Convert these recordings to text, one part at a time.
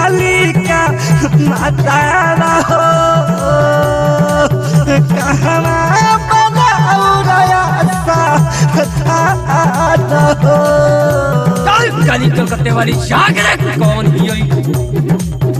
कालिका माता हो कहवा बनाउरया सा हो चल काली कलकत्ते वाली जागरे कौन ही होई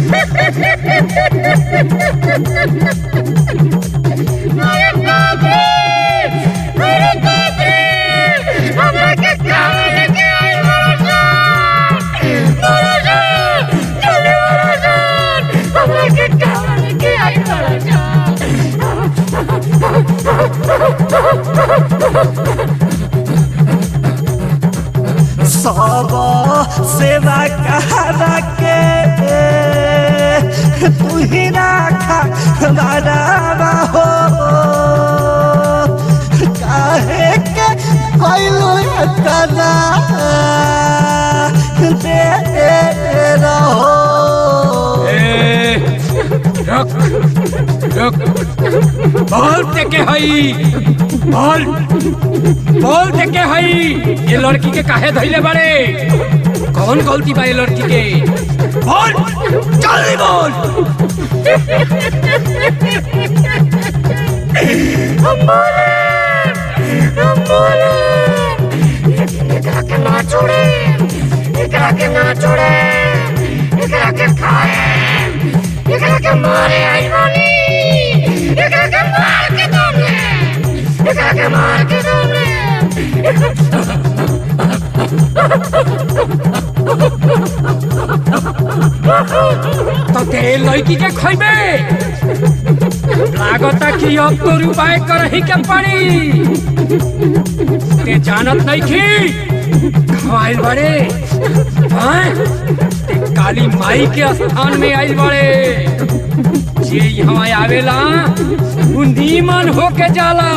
अरे बाप रे अरे बाप रे हमरा के काम लेके आई महाराज महाराज जल्दी महाराज हमरा के काम लेके आई महाराज सब सेवा कहा के तू ही राखा बराबा हो काहे के कैलू कला दे रहो ए, रुक रुक बोल ते के हई बोल बोल ते के हई ये लड़की के काहे धइले बारे कौन गलती बा ये लड़की के बोल जल्दी बोल हम बोले हम बोले लेकिन एकरा के ना छोड़े एकरा के ना छोड़े एकरा के खाए एकरा के मारे आई बानी एकरा के मार के दोगे एकरा के मार के दोगे तो ते लड़की के खइबे लागता कि अब तो उपाय करही के पड़ी ते जानत नहीं की आइल बड़े हैं? ते काली माई के स्थान में आइल बड़े जे यहाँ आवेला उ नीमन होके जाला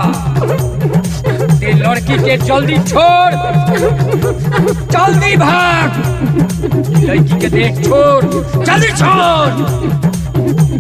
ते लड़की के जल्दी छोड़ जल्दी भाग लड़की के देख छोड़ जल्दी छोड़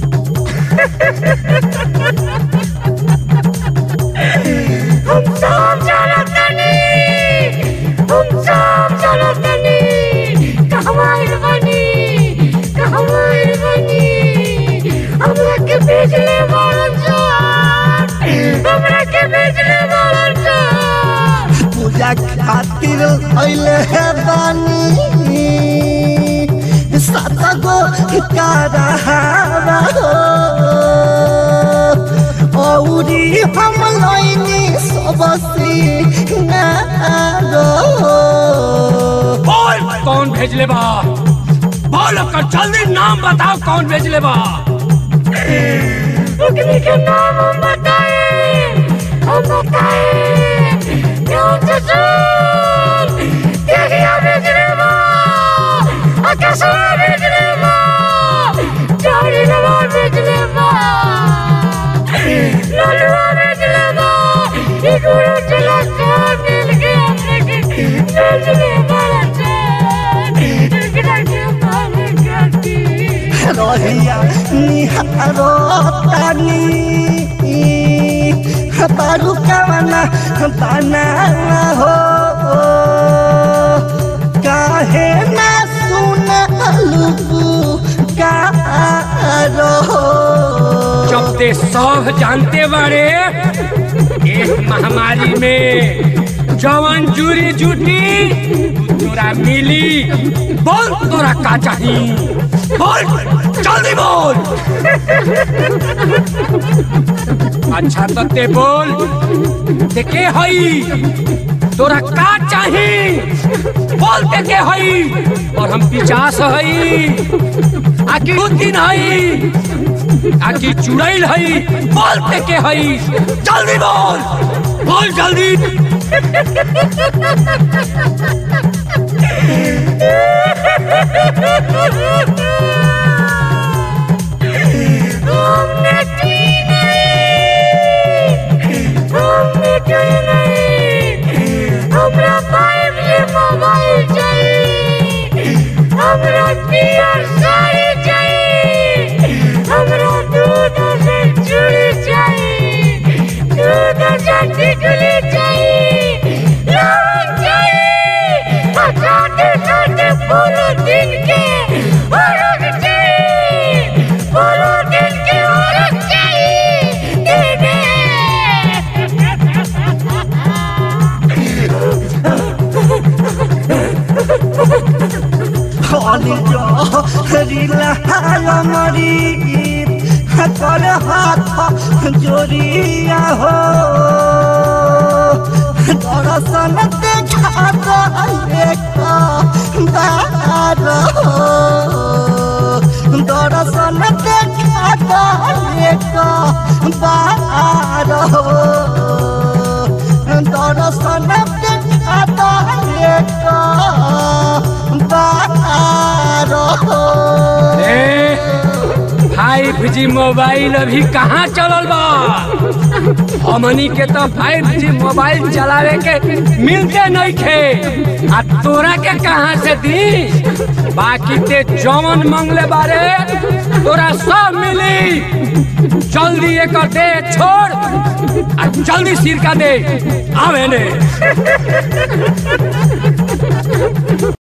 हम सब जानत नहीं हम सब जानत नहीं कहवा आइल बानी कहवा आइल बानी हमरा के भेजले बाड़न जान हमरा के भेजले बाड़न जान पूजा खातिर अइले है बानी सात गो कारहारा हो औरी हम लइनी सब सिंगारो बोल कौन भेजले बा बोल ओकर जल्दी नाम बताओ कौन भेजले बा अग्नि के नाम हम बताए हम बताए कौन से सुन तेरिया भेजने बा आकाशवा भेजने बा चारी नवा भेजने बा ललुआ भेजने बा ई गुरु चला सब मिल के अपने के भेजने वाला चार एकरा के मारे काटी रहिया निहारो तानी बारू कवना बना हो काहे ना सुन रो जब ते सब जानते बारे एक महामारी में जवन जूरी जूटी तोरा मिली बोल तोरा का चाही बोल जल्दी बोल अच्छा तो ते बोल ते के हई तोरा का चाही बोल ते के हई और हम पिचास हई आखिर दू दिन हई आखिर चुड़ैल हई बोल पे के हई जल्दी बोल बोल जल्दी हमने की नहीं हमने की नहीं हमरा पाइप ये मोबाइल चाहिए हमरा पियर साड़ी चाहिए हमरा दूध से चूड़ी चाहिए दूध से टिकली चाहिए लवंग चाहिए आ छोटे छोटे फूल दिन के परी कर हाथ जोड़िया हो दर्शन देखा एक बार हो दर्शन देखा एक बार हो दर्शन देखा एक बार हो ए फाइव जी मोबाइल अभी कहाँ चलल बा हमनी के तो फाइव जी मोबाइल चलावे के मिलते नहीं खे आ तोरा के कहाँ से दी बाकी ते जौन मंगले बारे तोरा सब मिली जल्दी एक दे छोड़ आ जल्दी सिरका दे आवे ने